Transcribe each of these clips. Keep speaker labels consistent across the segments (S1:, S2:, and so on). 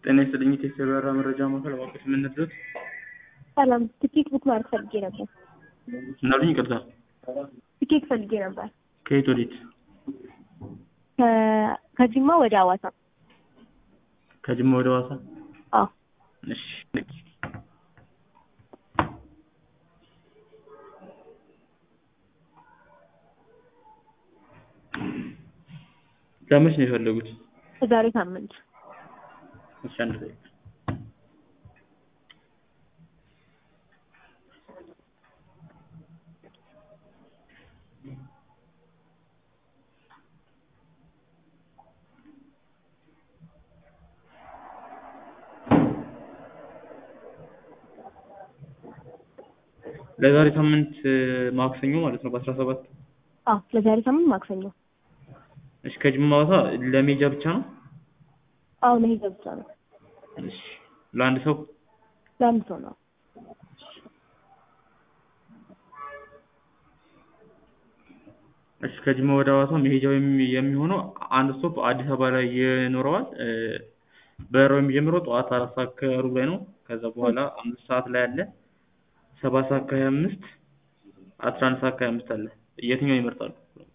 S1: ጤና ይስጥልኝ የቴሌብር መረጃ ማዕከል እባክዎት ምን ልርዳዎት?
S2: ሰላም ትኬት ቡክ ማድረግ ፈልጌ ነበር።
S1: ምን አሉኝ? ይቅርታ
S2: ትኬት ፈልጌ ነበር
S1: ከየት ወዴት?
S2: ከ- ከጅማ ወደ ሐዋሳ።
S1: ከጅማ ወደ ሐዋሳ?
S2: አዎ
S1: እሺ ለመች ነው የፈለጉት?
S2: የዛሬ ሳምንት
S1: እሺ አንድ ደቂቃ ለዛሬ ሳምንት ማክሰኞ ማለት ነው በአስራ ሰባት
S2: አዎ ለዛሬ ሳምንት ማክሰኞ።
S1: እሺ ከጅማ ሐዋሳ ለሜጃ ብቻ ነው?
S2: አዎ መሄጃ ብቻ ነው።
S1: እሺ ለአንድ ሰው
S2: ለአንድ ሰው ነው።
S1: እሺ ከጅማ ወደ ሐዋሳ መሄጃው የሚ- የሚሆነው አንድ ስቶፕ አዲስ አበባ ላይ ይኖረዋል። እ፣ በረራው የሚጀምረው ጠዋት አራት ሰዓት ከሩብ ላይ ነው። ከዛ በኋላ አምስት ሰዓት ላይ አለ፣ ሰባት ሰዓት ከሀያ አምስት አስራ አንድ ሰዓት ከሀያ አምስት አለ። የትኛው ይመርጣሉ?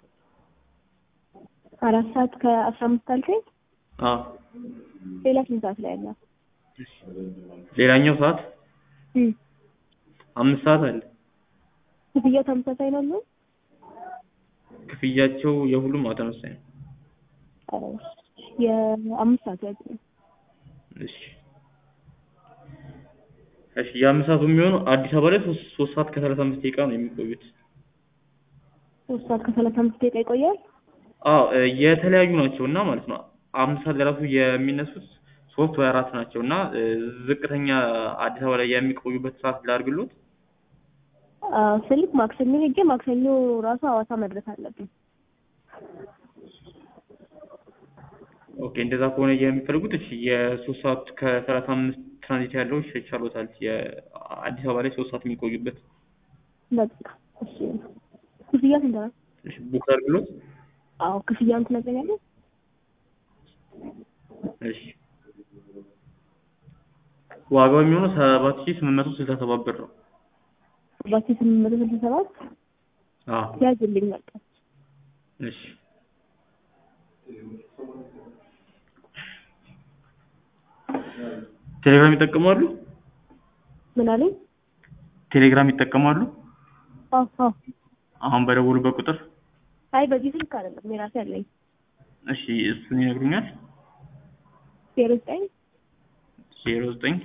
S2: አራት ሰዓት ከአስራ አምስት አልከኝ።
S1: አዎ
S2: ሌላ ስንት ሰዓት ላይ አለ?
S1: ሌላኛው ሰዓት
S2: እም፣
S1: አምስት ሰዓት አለ።
S2: ክፍያው ተመሳሳይ ነው ያለው?
S1: ክፍያቸው የሁሉም አዎ ተመሳሳይ ነው።
S2: ኧረ፣ የአምስት ሰዓት ያዝ።
S1: እሺ እሺ የአምስት ሰዓቱ የሚሆነው አዲስ አበባ ላይ ሶስት ሶስት ሰዓት ከሰላሳ አምስት ደቂቃ ነው የሚቆዩት።
S2: ሶስት ሰዓት ከሰላሳ አምስት ደቂቃ ይቆያል።
S1: አዎ እ፣ የተለያዩ ናቸው እና ማለት ነው አምስት ሰዓት ለራሱ የሚነሱት ሶስት ወይ አራት ናቸው እና እ፣ ዝቅተኛ አዲስ አበባ ላይ የሚቆዩበት ሰዓት ላድርግሎት።
S2: አዎ ስልክ ማክሰኞ ሄጄ ማክሰኞ ራሱ ሐዋሳ መድረስ አለብኝ።
S1: ኦኬ እንደዛ ከሆነ የሚፈልጉት እሺ የሶስት ሰዓት ከሰላሳ አምስት ትራንዚት ያለው ይቻሎታል። የአዲስ አበባ ላይ ሶስት ሰዓት የሚቆዩበት
S2: በቃ እሺ። ክፍያ ስንት ነው?
S1: እሺ ቡክ ላድርግሎት።
S2: አዎ ክፍያውን ትነግረኛለህ?
S1: እሺ ዋጋው የሚሆነው ሰባት ሺህ ስምንት መቶ ስልሳ ሰባት ብር ነው።
S2: ሰባት ሺህ ስምንት መቶ ስልሳ ሰባት
S1: አዎ
S2: ያዝልኝ በቃ።
S1: እሺ ቴሌግራም ይጠቀማሉ?
S2: ምን አለኝ?
S1: ቴሌግራም ይጠቀማሉ?
S2: አዎ አዎ።
S1: አሁን በደወሉበት ቁጥር?
S2: አይ በዚህ ስልክ አይደለም የራሴ አለኝ።
S1: እሺ እሱን ይነግሩኛል?
S2: ዜሮ ዘጠኝ
S1: ዜሮ ዘጠኝ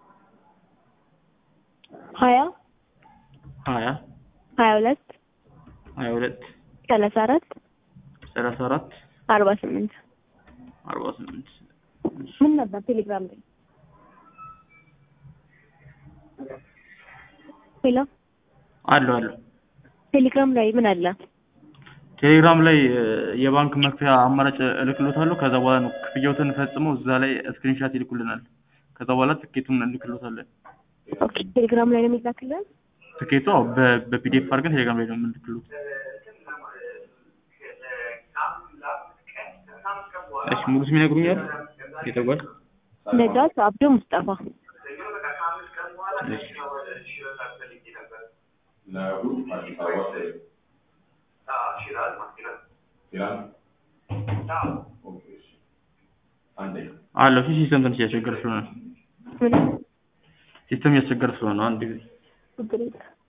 S2: ሀያ
S1: ሀያ
S2: ሀያ ሁለት
S1: ሀያ ሁለት
S2: ሰላሳ አራት
S1: ሰላሳ አራት
S2: አርባ ስምንት
S1: አርባ ስምንት
S2: ምን ነበር ቴሌግራም ላይ? ሄሎ
S1: አለው አለው
S2: ቴሌግራም ላይ ምን አለ?
S1: ቴሌግራም ላይ እ፣ የባንክ መክፈያ አማራጭ እልክሎታለሁ። ከዛ በኋላ ነው ክፍያዎትን ፈጽመው እዛ ላይ ስክሪንሻት ይልኩልናል። ከዛ በኋላ ትኬቱን እንልክሎታለን።
S2: ኦኬ ቴሌግራም ላይ ነው የሚላክልን?
S1: ትኬቱ አዎ በ- በፒዲኤፍ አድርገን ቴሌግራም ላይ ነው የምንልክሎት። እሺ ሙሉ ስም ይነግሩኛል? የተጓዥ
S2: ነጃት አብዶ ሙስጠፋ።
S1: እሺ አለው። እሺ ሲስተም ትንሽ እያስቸገረ ስለሆነ
S2: ምን
S1: ሲስተም እያስቸገረ ስለሆነ አንድ ጊዜ
S2: ችግር የለም።